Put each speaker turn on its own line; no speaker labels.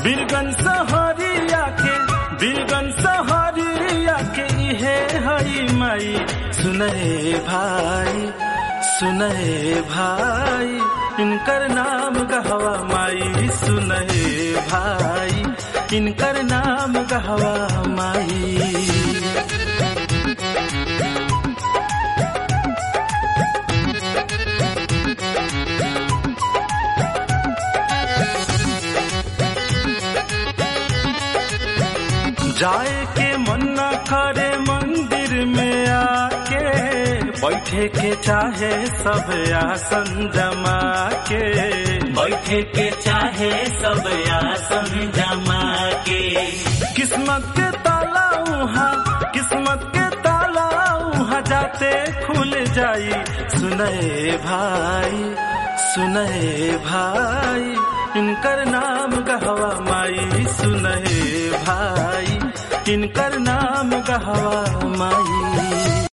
बीरगन सहरिया के बीरगन सहरिया के इहे हई माई सुनहे भाई सुनहे भाई इनकर नाम गहवा माई सुनहे भाई इनकर नाम गहवा माई जाए के मन न करे मंदिर में आके बैठे के चाहे सब आसन जमा के
बैठे के चाहे सब आसन जमा के
किस्मत के ताला उहाँ किस्मत के ताला उहाँ जाते खुल जाई सुनए भाई सुनए भाई इनकर नाम गहवा माई सुनहे भाई इनकर नाम गहवा माई